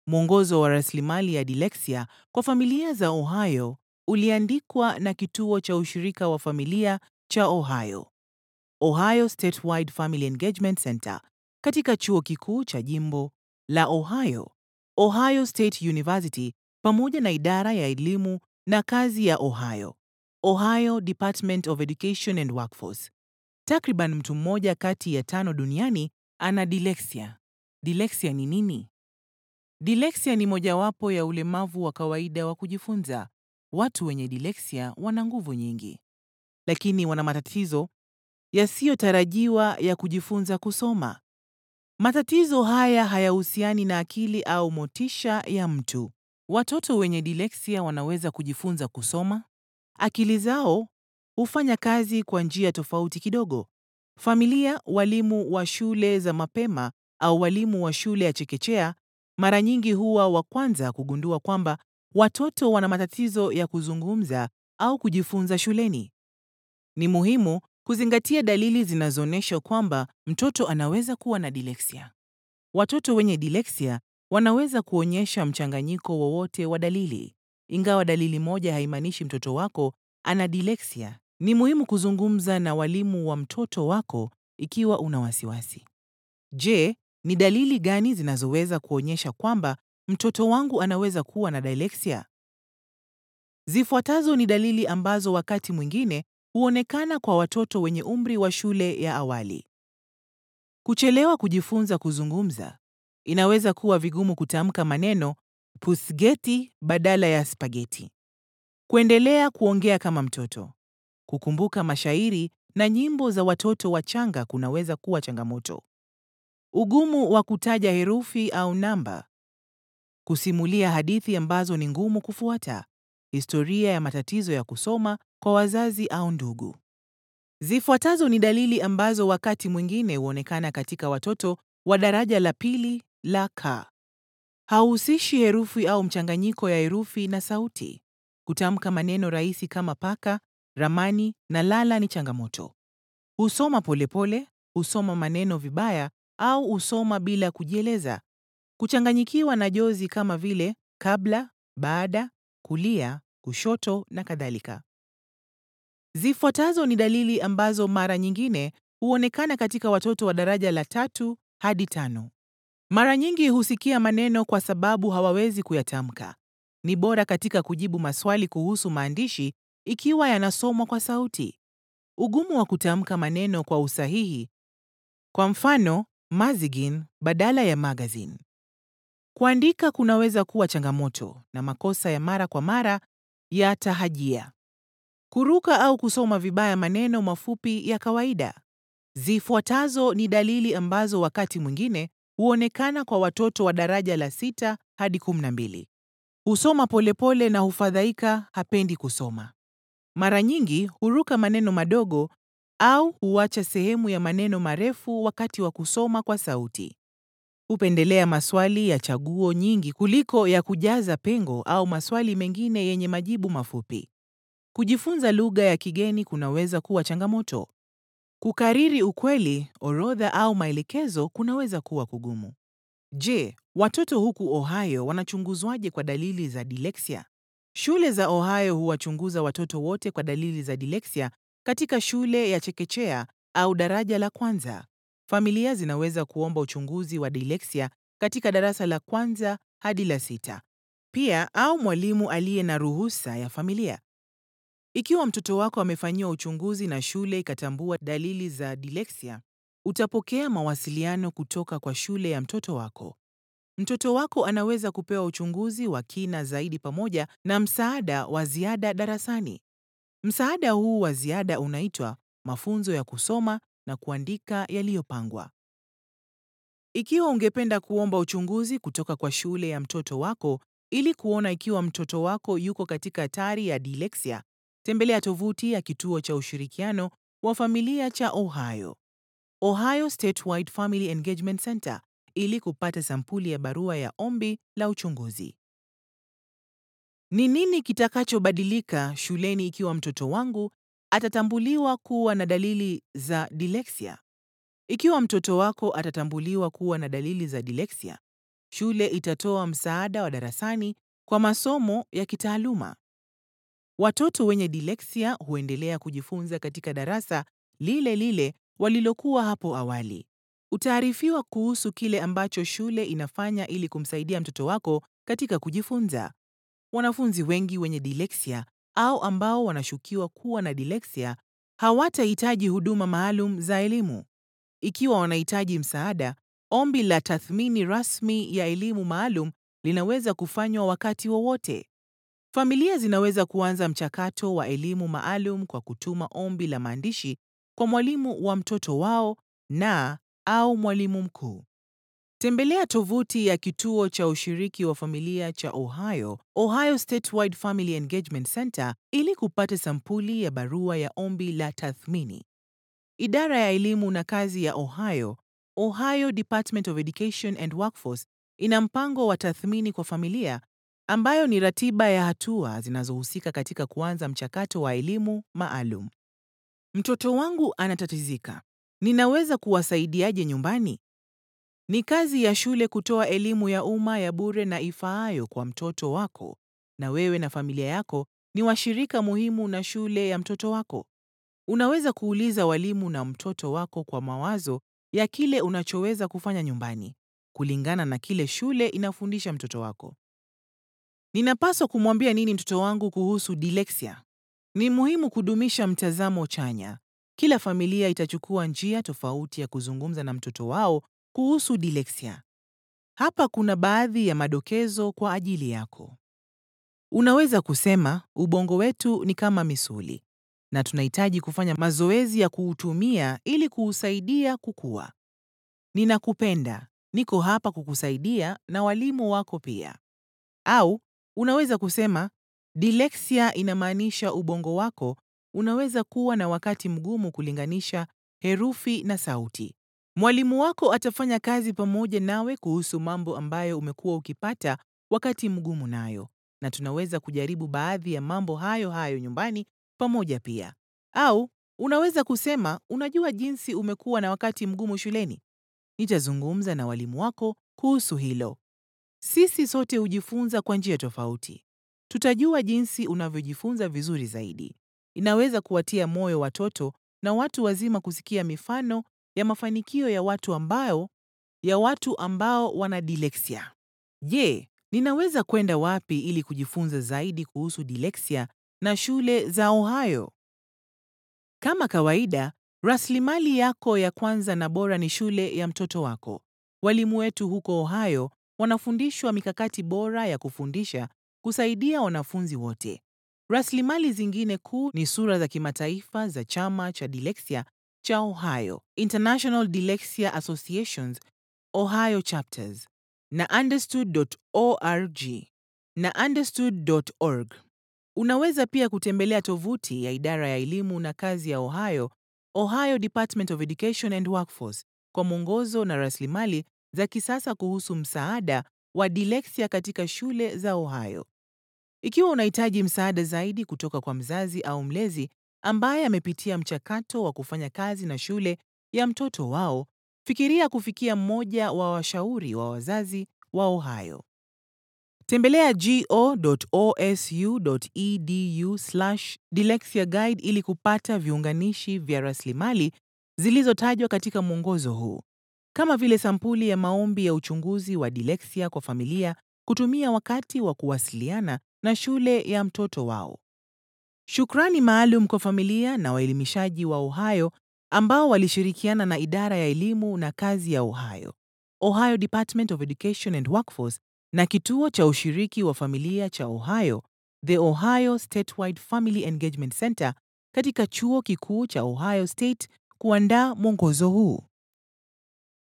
Mwongozo wa rasilimali ya dileksia kwa familia za Ohio uliandikwa na Kituo cha Ushirika wa Familia cha Ohio, Ohio Statewide Family Engagement Center, katika Chuo Kikuu cha Jimbo la Ohio, Ohio State University, pamoja na Idara ya Elimu na Kazi ya Ohio, Ohio Department of Education and Workforce. Takriban mtu mmoja kati ya tano duniani ana dileksia. Dileksia ni nini? Dileksia ni mojawapo ya ulemavu wa kawaida wa kujifunza. Watu wenye dileksia wana nguvu nyingi, lakini wana matatizo yasiyotarajiwa ya kujifunza kusoma. Matatizo haya hayahusiani na akili au motisha ya mtu. Watoto wenye dileksia wanaweza kujifunza kusoma. Akili zao hufanya kazi kwa njia tofauti kidogo. Familia, walimu wa shule za mapema au walimu wa shule ya chekechea mara nyingi huwa wa kwanza kugundua kwamba watoto wana matatizo ya kuzungumza au kujifunza shuleni. Ni muhimu kuzingatia dalili zinazoonyesha kwamba mtoto anaweza kuwa na dileksia. Watoto wenye dileksia wanaweza kuonyesha mchanganyiko wowote wa dalili. Ingawa dalili moja haimaanishi mtoto wako ana dileksia, ni muhimu kuzungumza na walimu wa mtoto wako ikiwa una wasiwasi. Je, ni dalili gani zinazoweza kuonyesha kwamba mtoto wangu anaweza kuwa na dileksia? Zifuatazo ni dalili ambazo wakati mwingine huonekana kwa watoto wenye umri wa shule ya awali. Kuchelewa kujifunza kuzungumza. Inaweza kuwa vigumu kutamka maneno pusgeti badala ya spageti. Kuendelea kuongea kama mtoto. Kukumbuka mashairi na nyimbo za watoto wachanga kunaweza kuwa changamoto. Ugumu wa kutaja herufi au namba. Kusimulia hadithi ambazo ni ngumu kufuata. Historia ya matatizo ya kusoma kwa wazazi au ndugu. Zifuatazo ni dalili ambazo wakati mwingine huonekana katika watoto wa daraja la pili la K. Hauhusishi herufi au mchanganyiko ya herufi na sauti. Kutamka maneno rahisi kama paka, ramani na lala ni changamoto. Husoma polepole, husoma maneno vibaya au husoma bila kujieleza. Kuchanganyikiwa na jozi kama vile kabla, baada, kulia, kushoto na kadhalika. Zifuatazo ni dalili ambazo mara nyingine huonekana katika watoto wa daraja la tatu hadi tano. Mara nyingi husikia maneno kwa sababu hawawezi kuyatamka. Ni bora katika kujibu maswali kuhusu maandishi ikiwa yanasomwa kwa sauti. Ugumu wa kutamka maneno kwa usahihi, kwa mfano mazigin badala ya magazine. Kuandika kunaweza kuwa changamoto na makosa ya mara kwa mara ya tahajia. Kuruka au kusoma vibaya maneno mafupi ya kawaida. Zifuatazo ni dalili ambazo wakati mwingine huonekana kwa watoto wa daraja la sita hadi kumi na mbili. Husoma polepole na hufadhaika, hapendi kusoma. Mara nyingi huruka maneno madogo au huacha sehemu ya maneno marefu wakati wa kusoma kwa sauti. Hupendelea maswali ya chaguo nyingi kuliko ya kujaza pengo au maswali mengine yenye majibu mafupi. Kujifunza lugha ya kigeni kunaweza kuwa changamoto. Kukariri ukweli, orodha au maelekezo kunaweza kuwa kugumu. Je, watoto huku Ohio wanachunguzwaje kwa dalili za dileksia? Shule za Ohio huwachunguza watoto wote kwa dalili za dileksia katika shule ya chekechea au daraja la kwanza. Familia zinaweza kuomba uchunguzi wa dileksia katika darasa la kwanza hadi la sita. Pia au mwalimu aliye na ruhusa ya familia. Ikiwa mtoto wako amefanyiwa uchunguzi na shule ikatambua dalili za dileksia, utapokea mawasiliano kutoka kwa shule ya mtoto wako. Mtoto wako anaweza kupewa uchunguzi wa kina zaidi pamoja na msaada wa ziada darasani. Msaada huu wa ziada unaitwa mafunzo ya kusoma na kuandika yaliyopangwa. Ikiwa ungependa kuomba uchunguzi kutoka kwa shule ya mtoto wako ili kuona ikiwa mtoto wako yuko katika hatari ya dileksia, tembelea tovuti ya Kituo cha Ushirikiano wa Familia cha Ohio, Ohio Statewide Family Engagement Center, ili kupata sampuli ya barua ya ombi la uchunguzi. Ni nini kitakachobadilika shuleni ikiwa mtoto wangu atatambuliwa kuwa na dalili za dileksia? Ikiwa mtoto wako atatambuliwa kuwa na dalili za dileksia, Shule itatoa msaada wa darasani kwa masomo ya kitaaluma. Watoto wenye dyslexia huendelea kujifunza katika darasa lile lile walilokuwa hapo awali. Utaarifiwa kuhusu kile ambacho shule inafanya ili kumsaidia mtoto wako katika kujifunza. Wanafunzi wengi wenye dyslexia au ambao wanashukiwa kuwa na dyslexia hawatahitaji huduma maalum za elimu. Ikiwa wanahitaji msaada, ombi la tathmini rasmi ya elimu maalum linaweza kufanywa wakati wowote. Familia zinaweza kuanza mchakato wa elimu maalum kwa kutuma ombi la maandishi kwa mwalimu wa mtoto wao na au mwalimu mkuu. Tembelea tovuti ya Kituo cha Ushiriki wa Familia cha Ohio, Ohio Statewide Family Engagement Center ili kupata sampuli ya barua ya ombi la tathmini. Idara ya Elimu na Kazi ya Ohio, Ohio Department of Education and Workforce ina mpango wa tathmini kwa familia ambayo ni ratiba ya hatua zinazohusika katika kuanza mchakato wa elimu maalum. Mtoto wangu anatatizika. Ninaweza kuwasaidiaje nyumbani? Ni kazi ya shule kutoa elimu ya umma ya bure na ifaayo kwa mtoto wako, na wewe na familia yako ni washirika muhimu na shule ya mtoto wako. Unaweza kuuliza walimu na mtoto wako kwa mawazo ya kile unachoweza kufanya nyumbani, kulingana na kile shule inafundisha mtoto wako. Ninapaswa kumwambia nini mtoto wangu kuhusu dyslexia? Ni muhimu kudumisha mtazamo chanya. Kila familia itachukua njia tofauti ya kuzungumza na mtoto wao kuhusu dyslexia. Hapa kuna baadhi ya madokezo kwa ajili yako. Unaweza kusema, ubongo wetu ni kama misuli na tunahitaji kufanya mazoezi ya kuutumia ili kuusaidia kukua. Ninakupenda, niko hapa kukusaidia na walimu wako pia. Au unaweza kusema, dyslexia inamaanisha ubongo wako unaweza kuwa na wakati mgumu kulinganisha herufi na sauti. Mwalimu wako atafanya kazi pamoja nawe kuhusu mambo ambayo umekuwa ukipata wakati mgumu nayo, na tunaweza kujaribu baadhi ya mambo hayo hayo nyumbani pamoja pia. Au unaweza kusema, unajua jinsi umekuwa na wakati mgumu shuleni. Nitazungumza na walimu wako kuhusu hilo. Sisi sote hujifunza kwa njia tofauti. Tutajua jinsi unavyojifunza vizuri zaidi. Inaweza kuwatia moyo watoto na watu wazima kusikia mifano ya mafanikio ya watu ambao ya watu ambao wana dyslexia. Je, ninaweza kwenda wapi ili kujifunza zaidi kuhusu dyslexia na shule za Ohio? Kama kawaida, rasilimali yako ya kwanza na bora ni shule ya mtoto wako. Walimu wetu huko Ohio wanafundishwa mikakati bora ya kufundisha kusaidia wanafunzi wote. Rasilimali zingine kuu ni sura za kimataifa za chama cha dyslexia cha Ohio, International Dyslexia Associations Ohio Chapters, na understood.org na understood.org. Unaweza pia kutembelea tovuti ya idara ya elimu na kazi ya Ohio, Ohio Department of Education and Workforce kwa mwongozo na rasilimali za kisasa kuhusu msaada wa dyslexia katika shule za Ohio. Ikiwa unahitaji msaada zaidi kutoka kwa mzazi au mlezi ambaye amepitia mchakato wa kufanya kazi na shule ya mtoto wao, fikiria kufikia mmoja wa washauri wa wazazi wa Ohio. Tembelea go.osu.edu/dyslexia guide ili kupata viunganishi vya rasilimali zilizotajwa katika mwongozo huu, kama vile sampuli ya maombi ya uchunguzi wa dyslexia kwa familia kutumia wakati wa kuwasiliana na shule ya mtoto wao. Shukrani maalum kwa familia na waelimishaji wa Ohio ambao walishirikiana na idara ya elimu na kazi ya Ohio, Ohio Department of Education and Workforce na kituo cha ushiriki wa familia cha Ohio, The Ohio Statewide Family Engagement Center katika chuo kikuu cha Ohio State kuandaa mwongozo huu.